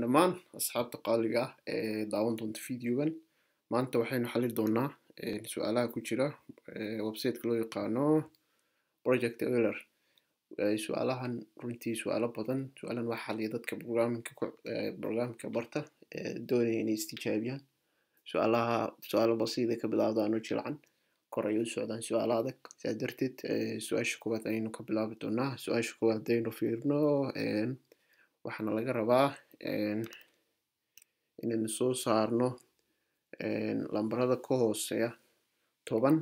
dhammaan asxaabta qaaliga ah ee daawan doonta videogan maanta waxaynu xalin doonaa su-aalaha ku jira websiteka loo yaqaano project euler su-aalahan runtii su-aalo badan su-aalahan waxaa xaliya dadka programmingka programmingka barta doonaya inay istijaabiyaan su-aalaha su-aalo basiida ka bilaabda ano jilcan kor ay u socdaan su-aalo adag sidaa darteed su-aasha koowaad ayaynu ka bilaabi doonaa su-aasha koowaad hadaynu fiirno waxaana laga rabaa inaynu soo saarno lambarada ka hooseeya toban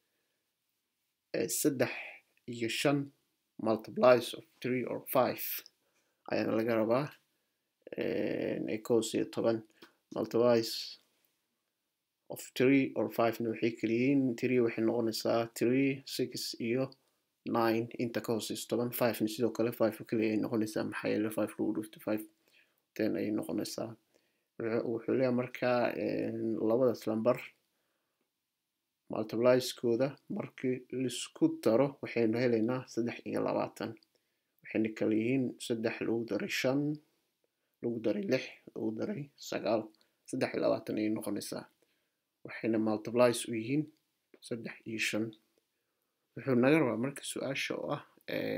saddex iyo shan multiplies of three or five ayaana laga rabaa ay ka hooseeya toban multiplies of three or fivena waxay kaliyihiin three waxay noqonaysaa three six iyo nine inta ka hooseysa toban fivena sidoo kale five kaliya ay noqonaysaa maxaa yeele five lagu dhufto five ten ayay noqonaysaa wuxuu leeyahay markaa labadaas lambar multiplieskooda markii laisku daro waxaynu helaynaa saddex iyo labaatan waxayna kala yihiin saddex lagu daray shan lagu daray lix lagu daray sagaal saddex iyo labaatan ayay noqonaysaa waxayna multiplies u yihiin saddex iyo shan wuxuu naga rabaa marka su-aasha oo ah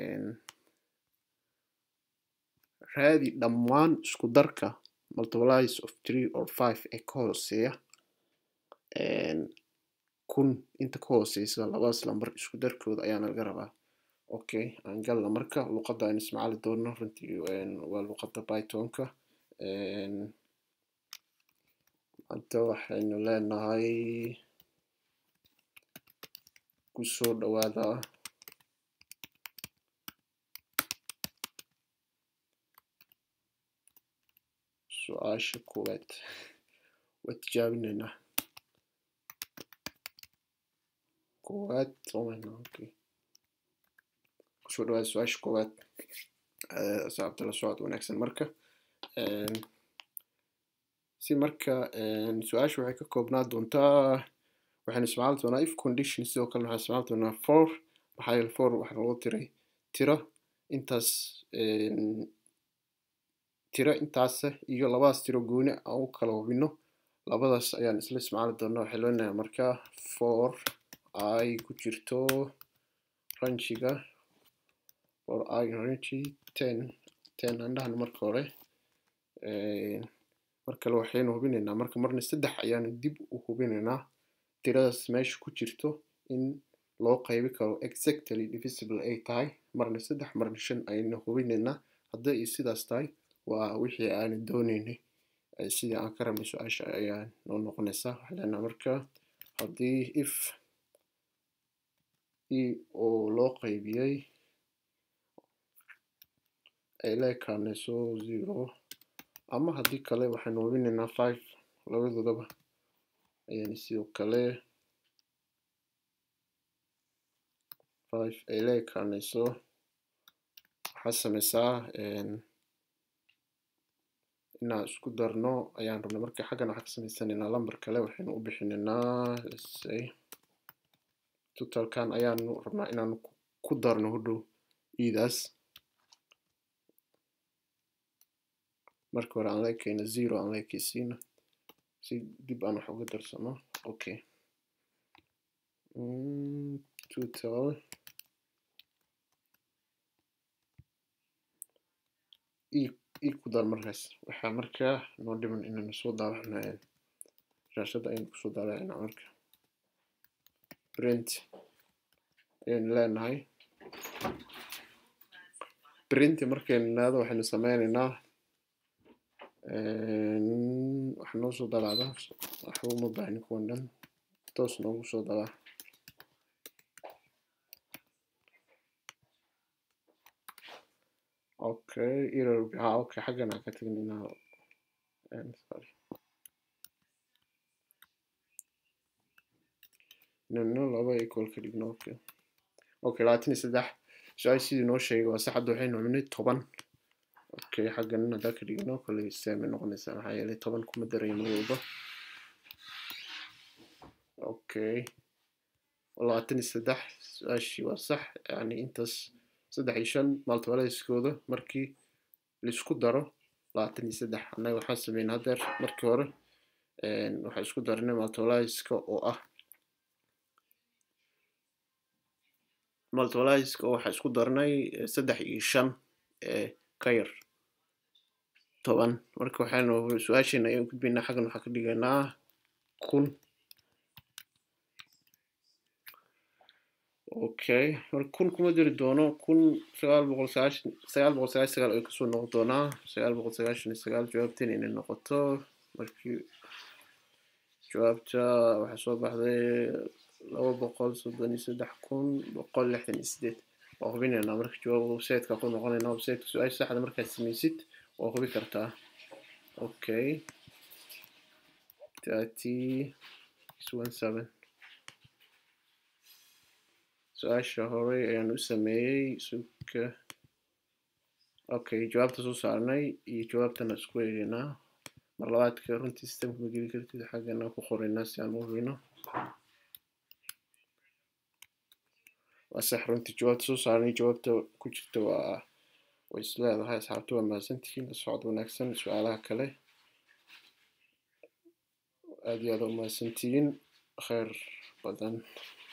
raadi dhammaan isku darka multiplies of three or five ee ka hooseeya kun inta ka hooseysa labadaas lambar isku darkooda ayaana laga rabaa okay aan galna marka luqadda aynu ismacali doono runtii waa luqadda pythonka hadda waxaynu leenahay kusoo dhawaada su-aasha koowaad waa tijaabinaynaa koowaad okay kusoo dhawaada su-aasha koowaad asxaabta la socod wanaagsan marka si marka su-aasha waxay ka koobnaa doontaa waxaynu isticmaali doonaa if condition sidoo kale waxaan isticmaali doonaa for maxaa yeele for waxaa lagu tiray tiro intaas tiro intaasa iyo labadaas tiro gooni aan u kala hubino labadaas ayaan isla isticmaali doonaa waxay leenahay markaa for ay ku jirto ranjiga for ay ranji ten ten aan dhahno marka hore mar kale waxaynu hubinaynaa marka marna saddex ayaanu dib u hubinaynaa tiradaas meesha ku jirto in loo qaybi karo exactly divisible ay tahay marna saddex marna shan ayaynu hubinaynaa hadday iyo sidaas tahay waa wixii aanu dooneynay sidii aan ka rabnay su-aasha ayaa noo noqonaysaa waxay leenaha marka haddii if e oo loo qaybiyey ay la ekaanayso zero ama haddii kale waxaynu hubinaynaa five labadoodaba ayaynu sidoo kale five ay la ekaanayso waxaa sameysaa inaan isku darno ayaan rabnay marka xaggan waxaan ka sameysanaynaa lambar kale waxaynu u bixinaynaa say totalkan ayaanu rabnaa inaanu ku darno hodhow iidaas marka hore aan la ekeyno zero aan la ekeysiino si dib aan wax uga darsano okay total e ku dar markaas waxaa markaa noo dhiman inaynu soo daabacno shaashadda ayaynu kusoo daabacayna marka print ayaynu leenahay print markaynu naado waxaynu sameynaynaa waxa noo soo daabacda waxba uma baahni kuwan dhan toos noogu soo dabaac okay error ha okay xaggan aan ka tagin inaa sorry inaynu laba equal ka dhigno okay okay labaatan iyo saddex su-aal sidii noo sheegay waa sax hadda waxaynu cunay toban okay xaggan hadaa ka dhigno kolley same noqonaysaa maxaa yeelay toban kuma darayo mar walba okay labaatan iyo saddex su-aashii waa sax yani intaas saddex iyo shan multiplieskooda markii laisku daro labaatan iyo saddex annaga waxaan sameyn haddeer markii hore waxaan isku darnay multiplyska oo ah multiplyska oo waxaan isku darnay saddex iyo shan ka yar toban marka waxaanu su-aasheena ayaan gudbaynaa xaggan waxaan ka dhigaynaa kun okay marka kun kuma diri doono kun sagaal boqol sagaashan sagaal boqol sagaashan sagaal ay kasoo noqon doonaa sagaal boqol sagaashan iyo sagaal jawaabteen inay noqoto markii jawaabta waxaa soo baxday laba boqol soddon iyo saddex kun boqol lixdan iyo sideed waa hubinaynaa marka jawaab websiteka ku noqonaynaa websiteka su-aasha saxda markaad samaysid waa hubi kartaa okay thirty one seven su-aasha hore ayaan u sameeyey suka okay jawaabta soo saarnay iyo jawaabtana isku eegaynaa mar labaadka runtii systemka ma geli kartid xaggana ku qoraynaa si aan u hubino waa sax runtii jawaabta soo saarnay jawaabta ku jirta waa way is leedahay asxaabta waa mahadsantihiin la socod wanaagsan su-aalaha kale aad iyo aad u mahadsantihiin kheyr badan